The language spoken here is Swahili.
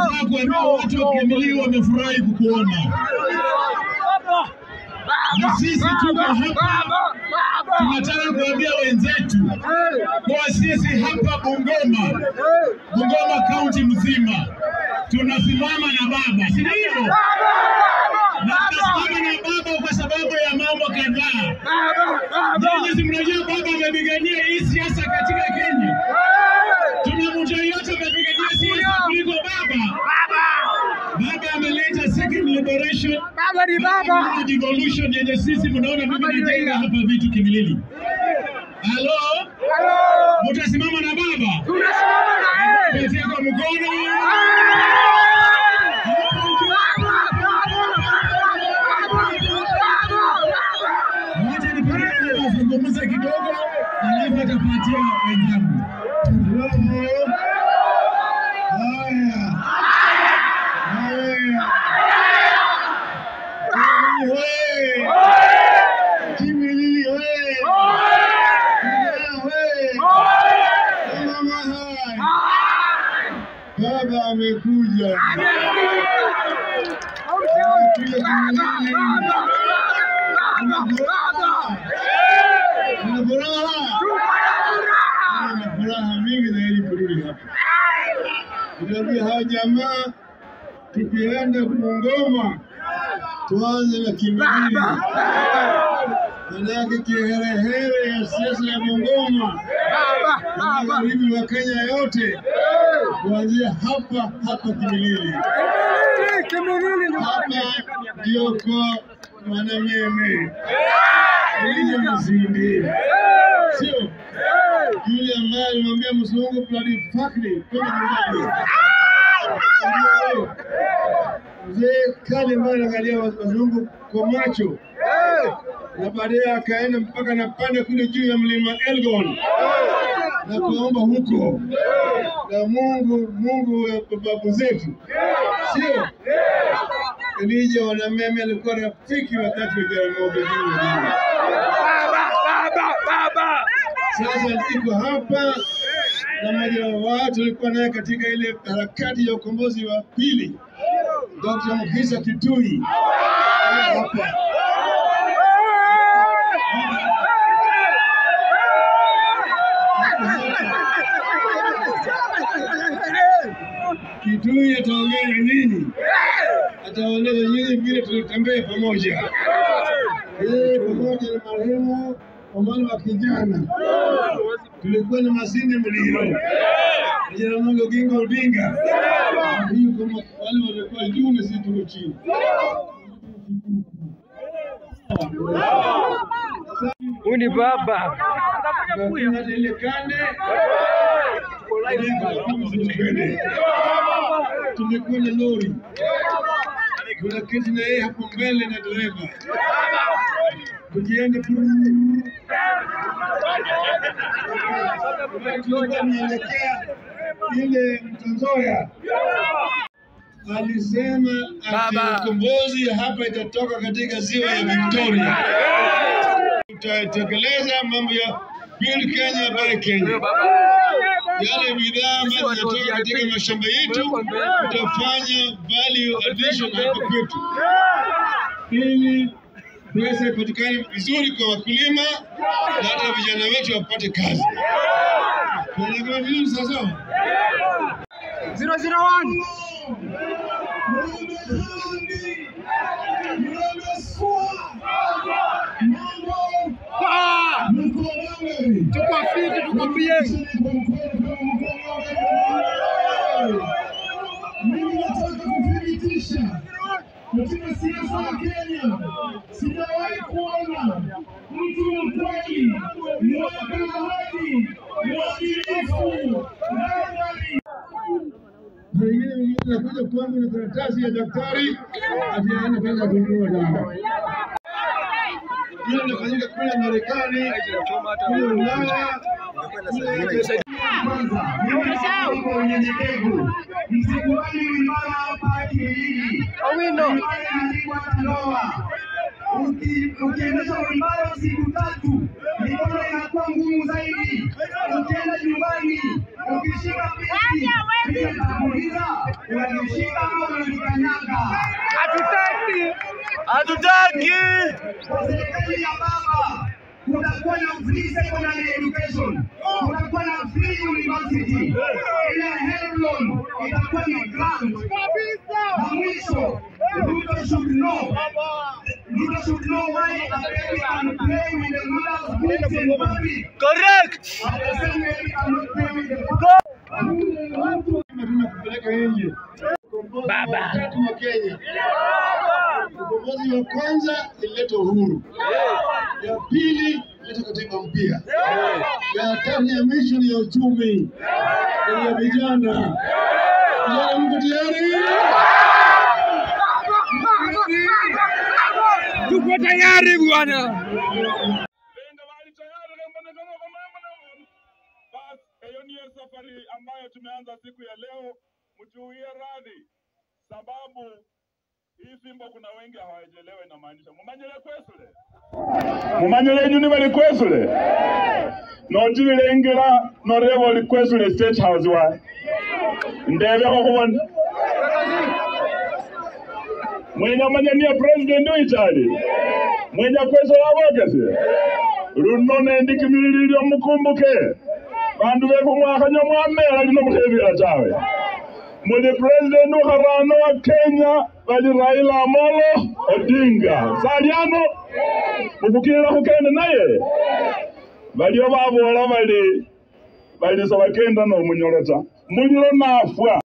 Nataka kuambia watu wa Kimilili wamefurahi kukuona, na sisi tuko hapa. Tunataka kuambia wenzetu kuwa sisi hapa Bungoma, Bungoma kaunti mzima tunasimama na baba, si ndio? Na tunasimama na baba kwa sababu ya mambo kadhaa. Nyinyi si mnajua baba amepigania hii siasa katika Kenya? Tuna mtu yeyote amepigania siasa kuliko baba? Baba ameleta second liberation, Baba ni baba. devolution yenye sisi mnaona mimi najenga hapa vitu Kimilili. Halo, mtasimama na baba? Tunasimama na yeye. Petia kwa mkono. Wacha nipeleke wazungumze kidogo, alafu atapatia wenzangu. Halo. Haya. Haya. Kimilili hoye! Kimilili hoye! Kijana hoye! Mama hai! Baba amekuja. Amekuja Kimilili. Una furaha? Una furaha mingi zaidi kurudi hapa. Tunaambia hawa jamaa tukienda Bungoma tuanze na Kimilili. Manake kiherehere ya siasa ya Bungoma na magharibi wa Kenya yote kuanzia hapa hapa Kimilili. Hapa ndio kwa Mwanameme Elijah Masindi, sio yule ambaye alimwambia mzungu bloody fucking kwenda nyumbani. Ndio mzee kali ambaye anaangalia wazungu kwa macho na baadaye akaenda mpaka napanda kule juu ya mlima Elgon na kuomba huko na Mungu Mungu wa babu zetu, sio Elijah Wanameme alikuwa rafiki wakati wa Jaramogi Oginga Odinga. Sasa niko hapa na mmoja wa watu alikuwa naye katika ile harakati ya ukombozi wa pili, Dr. Mukisa Kitui hapa Kitui ataongea na nini? Atawaeleza nyinyi vile tulitembea pamoja yeye pamoja na marehemu Omari wa kijana, tulikuwa na Masinde Muliro, Jaramogi Oginga Odinga, hiyo kama wale walikuwa juu na sisi tuko chini. Huyu ni baba. Hakuna hata ile kande Kande. tumekuwa na lori, tunaketi na yeye hapo mbele na dereva, tukienda tulikuwa tunaelekea ile Mtanzoya alisema ati Baba. ukombozi hapa itatoka katika ziwa ya Victoria. Tutatekeleza mambo ya Build Kenya Buy Kenya. Yale bidhaa ambazo zinatoka katika mashamba yetu tutafanya value addition hapa kwetu, ili pesa ipatikane vizuri kwa wakulima na hata vijana wetu wapate kazi. Tunaelewa vizuri sasa? 001. Ah! Tuko fiti, tuko bien. Mimi nataka kuthibitisha katika siasa ya Kenya, sijawahi kuona mtu mkweli, mweka ahadi, mwadilifu, nadhari Pengine nakuja kwangu na karatasi ya daktari ati anataka kununua dawa. Hilo linafanyika kule Marekani, kule Ulaya, kule kwanza. Mimi kwa unyenyekevu, msikubali uimara hapa Kimilili. Owino. Uimara inaandikwa Tandoa. Uki- Ukiendesha uimara siku tatu, mikono inakuwa ngumu zaidi. Ukienda nyumbani, ukishika piki piki atakuuliza unanishika ama unanikanyaga. Hatutaki. Hatutaki. serikali ya baba kutakuwa na free secondary education, kutakuwa na free university, ile help loan itakuwa ni grant. Na mwisho, Ruto should know, Ruto should know why a baby can play with the mother's boobs in public. Correct. At the same way, he cannot play with the father. Tunataka kupeleka nje. Baba. Tatu wa Kenya. Ukombozi wa kwanza ilileta uhuru, ya pili ilileta katiba mpya, ya tatu ya mwisho ni ya uchumi, na ni ya vijana. Vijana, mko tayari? Tuko tayari bwana. Lenga mahali tayari kama na kama kama kama na basi hiyo ndiyo safari ambayo tumeanza siku ya leo. Mtuwie radhi sababu hii fimbo kuna wengi hawaelewe inamaanisha. Mumanyele kwesule mumanyele nyuni bali kwesule notibilengira noreba oli kwesule state house wa ndebeko kubona mwenya manyania president wichali mwenya kweso wabokese luno nendikimilililyo mukumbuke bandu bekumwakanya mwamela lino mukhebila tawe muli president ukharano wa kenya bali raila amolo odinga saliano mufukilila khukenda naye balio babola bali bali sebakenda nomunyolo ta mulilo nafwa